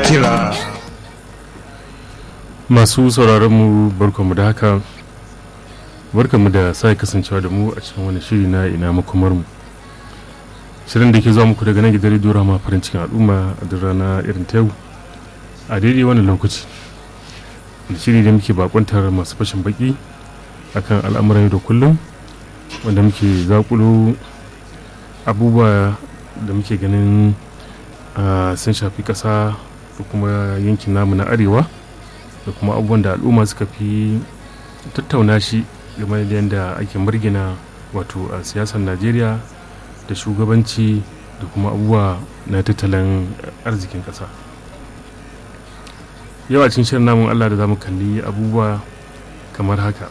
kira masu sauraron mu barkanmu da haka barkanmu da sai kasancewa da mu a cikin wani shiri na ina makomar mu shirin da ke zuwa muku daga nan gidan rediyo rama farin cikin al'umma a duk rana irin ta yau a daidai wani lokaci da shiri da muke bakuntar masu fashin baki akan al'amuran yau da kullum wanda muke zakulo abubuwa da muke ganin sun shafi ƙasa da kuma yankin namu na arewa da kuma abubuwan da al'umma suka fi tattauna shi game da yadda ake margina wato a siyasar najeriya da shugabanci da kuma abubuwa na tattalin arzikin ƙasa yau a cikin shirin namun allah da za mu kalli abubuwa kamar haka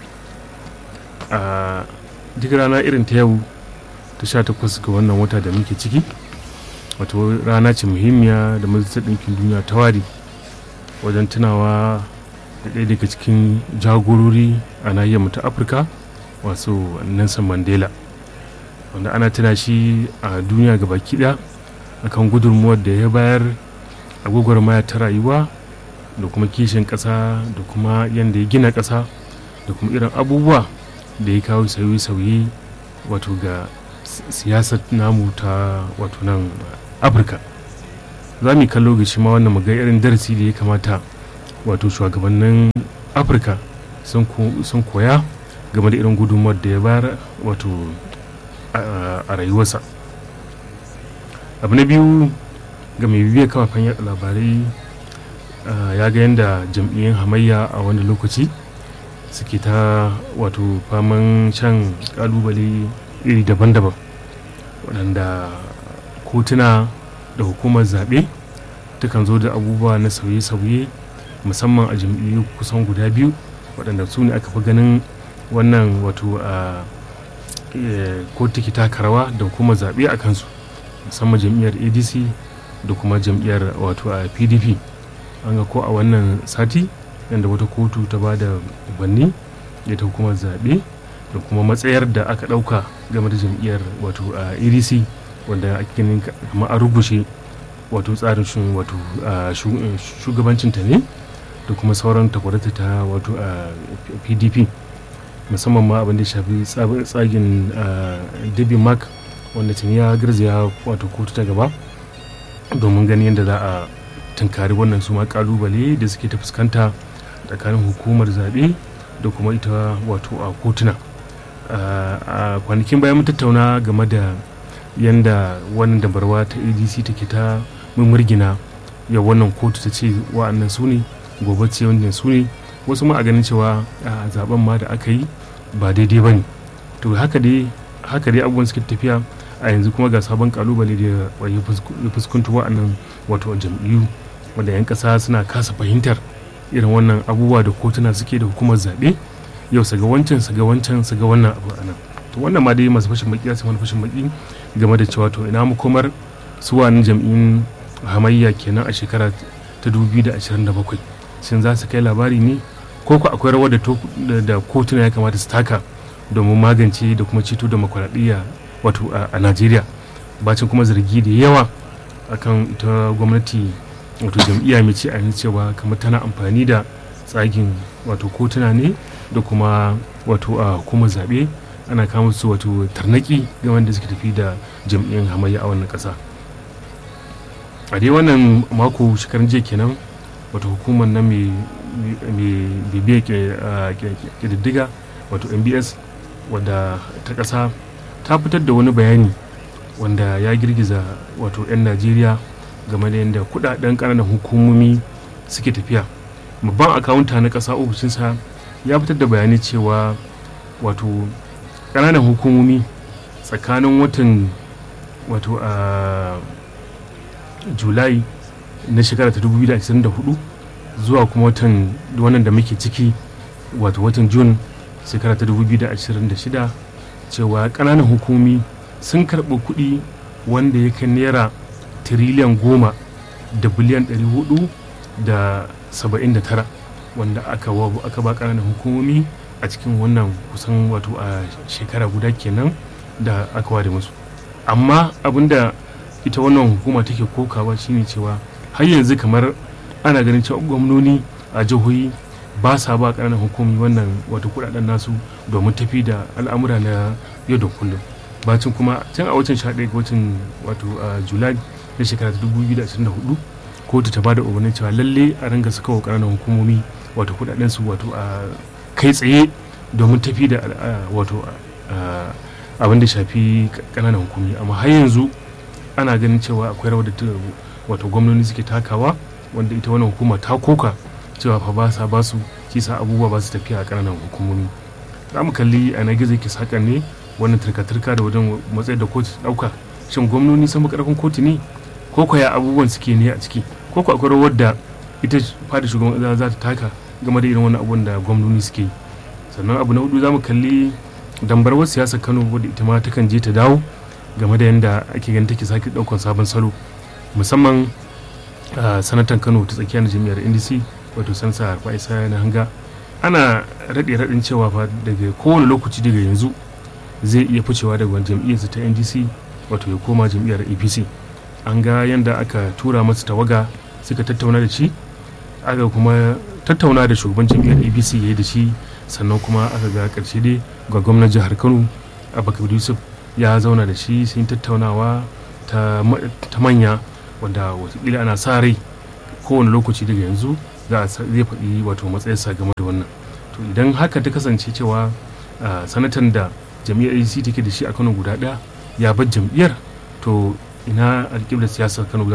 a duk rana irin ta yau ta sha takwas ga wannan wata da muke ciki wato rana ce muhimmiya da majalisar ɗinkin duniya ta ware wajen tunawa da ɗaya daga cikin jagorori a nahiyar ta afirka wasu nelson mandela wanda ana tuna shi a duniya ga baki ɗaya akan gudunmuwar da ya bayar a gwagwarmaya ta rayuwa da kuma kishin ƙasa da kuma yadda ya gina ƙasa da kuma irin abubuwa da ya kawo sauye-sauye wato ga siyasar namu ta wato nan afirka za mu kallo ga shi ma wannan maga irin darasi da ya kamata wato shugabannin afirka sun koya game da irin gudunmuwar da ya bayar wato a rayuwarsa abu na biyu ga mai bibiyar kafafen yada labarai ya ga yadda jam'iyyun hamayya a wani lokaci suke ta wato faman shan kalubale iri daban-daban waɗanda kotuna da hukumar zaɓe takan zo da abubuwa na sauye-sauye musamman a jam'iyyu kusan guda biyu waɗanda su ne aka fi ganin wannan wato a ko take taka rawa da hukumar zaɓe a kansu musamman jam'iyyar adc da kuma jam'iyyar wato a pdp an ga ko a wannan sati yadda wata kotu ta ba da ubanni da ta hukumar zaɓe da kuma matsayar da aka ɗauka game da jam'iyyar wato a adc wanda ake ganin kamar a rubuce wato tsarin wato shugabancinta ne da kuma sauran takwarata ta wato a pdp musamman ma abin da shafi tsagin dabi mark wanda tuni ya garzaya wato kotu ta gaba domin ganin yadda za a tunkari wannan su ma kalubale da suke ta fuskanta tsakanin hukumar zaɓe da kuma ita wato a kotuna a kwanakin bayan mun tattauna game da yadda wannan dabarwa ta adc take ta murgina ya wannan kotu ta ce wa'annan su ne gobe ce wannan su ne wasu ma a ganin cewa a zaben ma da aka yi ba daidai ba ne to haka dai haka dai abubuwan suke tafiya a yanzu kuma ga sabon kalubale da ya fuskunta wa'annan wato jam'iyyu wanda 'yan kasa suna kasa fahimtar irin wannan abubuwa da kotuna suke da hukumar zaɓe yau su ga wancan su ga wancan su ga wannan abu anan to wannan ma dai masu fashin baki ya wani fashin baki game da cewa to ina makomar su wani jam'in hamayya kenan a shekara ta 2027 shin za su kai labari ne ko ku akwai rawar da kotuna ya kamata su taka domin magance da kuma ceto demokuraɗiyya wato a najeriya bacin kuma zargi da yawa akan ita gwamnati wato jam'iyya mai ce a cewa kamar tana amfani da tsagin wato kotuna ne da kuma wato a hukumar zaɓe ana kama su wato tarnaki ga wanda suke tafi da jam'iyyar hamayya a wannan ƙasa a dai wannan mako shekarun jiya kenan wato hukumar na mai bibiyar ƙididdiga wato mbs wadda ta ƙasa ta fitar da wani bayani wanda ya girgiza wato 'yan najeriya game da yadda kudaden ƙananan hukumomi suke tafiya babban akawunta na ƙasa ofishinsa ya fitar da bayanai cewa wato ƙananan hukumomi tsakanin watan wato a julai na shekara ta 2024 zuwa kuma watan wannan da muke ciki wato watan jun shekara ta 2026 cewa ƙananan hukumomi sun karɓi kuɗi wanda ya kai naira tiriliyan goma da biliyan 400 da 79 wanda aka aka ba ƙananan hukumomi a cikin wannan kusan wato a shekara guda kenan da aka ware musu amma abinda ita wannan hukuma take kokawa shine cewa har yanzu kamar ana ganin cewa gwamnoni a jihohi ba sa ba ƙananan hukumi wannan wato kudaden nasu domin tafi da al'amura na yau da kullum bacin kuma can a watan 11 ga watan wato julai na shekara 2024 kotu ta bada umarnin cewa lalle a ringa saka wa ƙananan hukumomi wato kudaden su wato a kai tsaye domin tafi da wato abin da shafi ƙananan hukumi amma har yanzu ana ganin cewa akwai rawar da wato gwamnoni suke takawa wanda ita wannan hukuma ta koka cewa fa ba sa ba su kisa abubuwa ba su tafiya a ƙananan hukumomi za mu kalli a na gizo ke sakan ne wannan turka-turka da wajen matsayin da kotu ɗauka shin gwamnoni sun karfin kotu ne ko kwaya abubuwan suke ne a ciki ko ko akwai rawar da ita fada shugaban ƙasa za ta taka game da irin wannan abubuwan da gwamnoni suke yi sannan abu na hudu za mu kalli dambarwar siyasar kano wadda ita ma takan je ta dawo game da yadda ake ganin take sake ɗaukar sabon salo musamman sanatan kano ta tsakiyar jami'ar ndc wato sansa harfa isa na hanga ana raɗe raɗin cewa fa daga kowane lokaci daga yanzu zai iya ficewa daga jam'iyyarsa ta ndc wato ya koma jam'iyyar apc an ga yadda aka tura masa tawaga suka tattauna da shi aka kuma tattauna da shugaban jam'iyyar apc ya yi da shi sannan kuma aka ga karshe dai ga gwamnan jihar kano abubakar yusuf ya zauna da shi sun tattaunawa ta manya wanda watakila ana sa rai kowane lokaci daga yanzu za a zai faɗi wato matsayarsa game da wannan to idan haka ta kasance cewa sanatan da jam'iyyar ac take da shi a kano guda ɗaya ya bar jam'iyyar to ina alƙiblar siyasar kano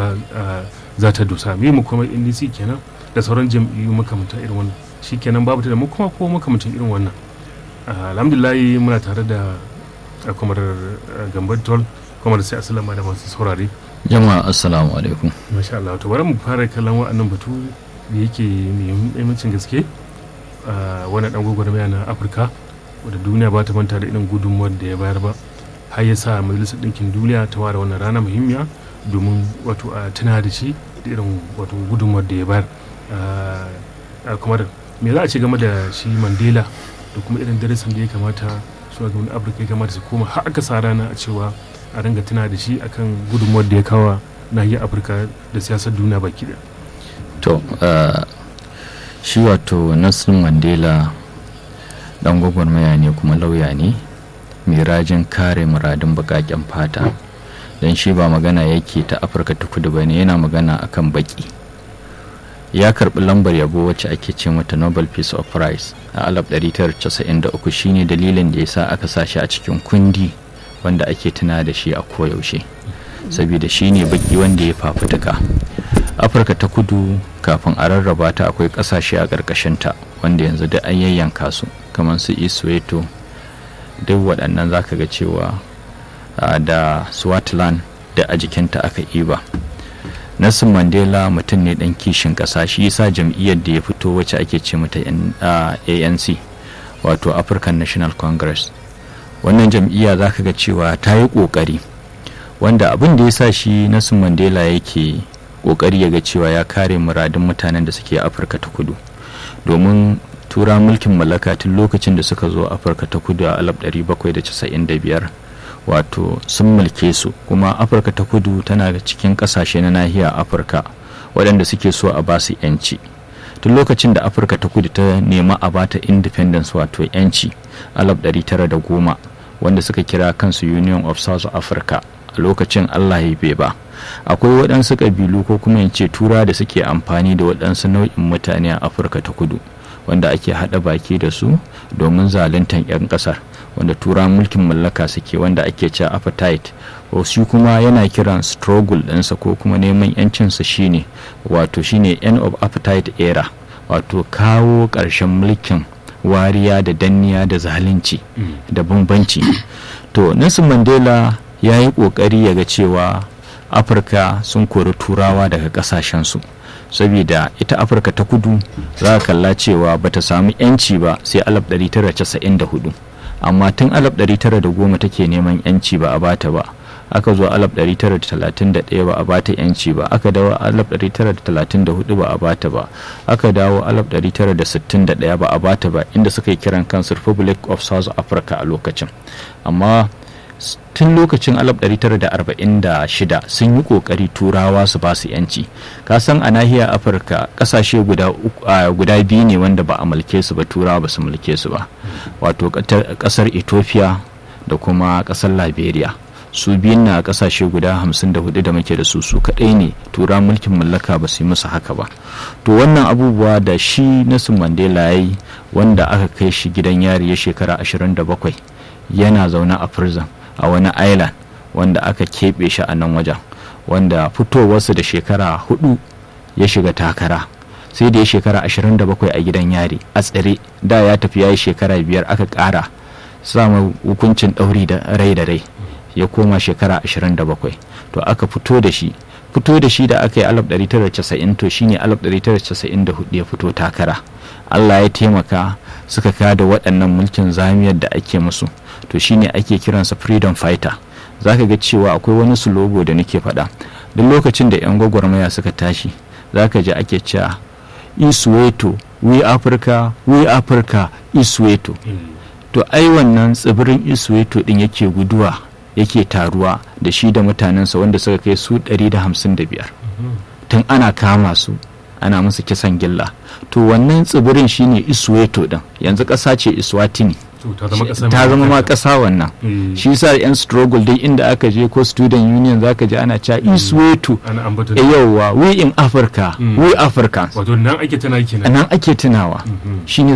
za ta dosa me mu kuma ndc kenan da sauran jam'iyyu makamanta irin wannan shi kenan babu ta da mu kuma ko makamantan irin wannan alhamdulillah muna tare da kamar gambar tol kamar sai asalama da masu saurare jama'a assalamu alaikum masha Allah to bari mu fara kallon wa'annan batu da yake mai muhimmancin gaske wani dan gwagwarmaya na afirka wadda duniya ba ta manta da irin gudunmuwar da ya bayar ba har ya sa majalisar ɗinkin duniya ta ware wannan rana muhimmiya domin wato a tuna da shi da irin wato gudunmuwar da ya bayar kuma da me za a ce game da shi mandela da kuma irin darasin da ya kamata shugabannin afirka ya kamata su koma har aka sa rana a cewa a ringa tuna da shi akan gudunmuwar da ya kawa nahiyar afirka da siyasar duniya baki da to shi wato nelson mandela dan gwagwarmaya ne kuma lauya ne mai rajin kare muradun bakaken fata don shi ba magana yake ta afirka ta kudu ba ne yana magana akan baki ya karbi lambar yabo wacce ake ce mata nobel peace of prize a 1993 shine dalilin da ya sa aka sa shi a cikin kundi wanda ake tuna da shi a koyaushe saboda shi ne baki wanda ya fafutuka afirka ta kudu kafin a rarraba ta akwai kasashe a ƙarƙashinta wanda yanzu da an yayyanka su kamar su isweto duk waɗannan za ka ga cewa da swaziland da a jikinta aka iba nelson mandela mutum ne ɗan kishin ƙasa shi yasa jam'iyyar da ya fito wacce ake ce mata anc wato african national congress wannan jam'iyya za ka ga cewa ta yi ƙoƙari wanda abin da ya sa shi nelson mandela yake ƙoƙari ya ga cewa ya kare muradun mutanen da suke afirka ta kudu domin tura mulkin mallaka tun lokacin da suka zo afirka ta kudu a 1795 wato sun mulke su kuma afirka ta kudu tana da cikin kasashe na nahiyar afirka waɗanda suke so a basu yanci tun lokacin da afirka ta kudu ta nema a bata independence wato yanci 1910 wanda suka kira kansu union of south africa a lokacin allah ya bai ba akwai waɗansu ƙabilu ko kuma in ce tura da suke amfani da waɗansu nau'in mutane a afirka ta kudu wanda ake haɗa baki da su domin zaluntar 'yan ƙasar wanda tura mulkin mallaka suke wanda ake cewa appetite shi kuma yana kiran struggle ɗinsa ko kuma neman 'yancinsa shine wato shine end of appetite era wato kawo ƙarshen mulkin wariya da danniya da zalunci da bambanci to nelson mandela ya yi ƙoƙari ya ga cewa afirka sun kori turawa daga ƙasashensu saboda ita afirka ta kudu za ka kalla cewa bata samu 'yanci ba sai 1994 amma tun 1910 take neman 'yanci ba a bata ba aka zo 1931 ba a bata 'yanci ba aka dawo 1934 ba a bata ba aka dawo 1961 ba a bata ba inda suka yi kiran kansu republic of south africa a lokacin amma tun lokacin 1946 sun yi kokari turawa su ba su yanci kasan a nahiyar afirka kasashe guda, guda biyu ne wanda ba a mulke su ba turawa ba su mulke su ba wato kasar ethiopia da kuma kasar liberia su biyun na kasashe guda 54 da muke da su su kadai ne tura mulkin mallaka ba su yi musu haka ba to wannan abubuwa da shi nelson mandela ya yi wanda aka kai shi gidan yari ya shekara 27 yana zaune a prison a wani island wanda aka keɓe shi a nan wajen wanda fitowarsa da shekara hudu ya shiga takara sai da ya shekara 27 a gidan yari a tsare da ya tafi ya yi shekara biyar aka ƙara samun hukuncin ɗauri da rai da rai ya koma shekara 27 to aka fito da shi fito da shi da aka yi 1990 to shine 1994 ya fito takara allah ya taimaka suka kada waɗannan mulkin zamiyar da ake musu to shine ake kiransa freedom fighter za ka ga cewa akwai wani sulogo da nake faɗa duk lokacin da 'yan gwagwarmaya suka tashi za ka ji ake cewa isweto we africa we africa isweto to ai wannan tsibirin isweto din yake guduwa yake taruwa da shi da mutanensa wanda suka kai su 155 tun ana kama su ana musu kisan gilla to wannan tsibirin shine isweto din yanzu ƙasa ce iswatini ta zama ma ƙasa wannan shi sa yan struggle dai inda aka je ko student union zaka ji ana cewa isweto yauwa we in africa we africans wato nan ake tunawa nan ake tunawa shine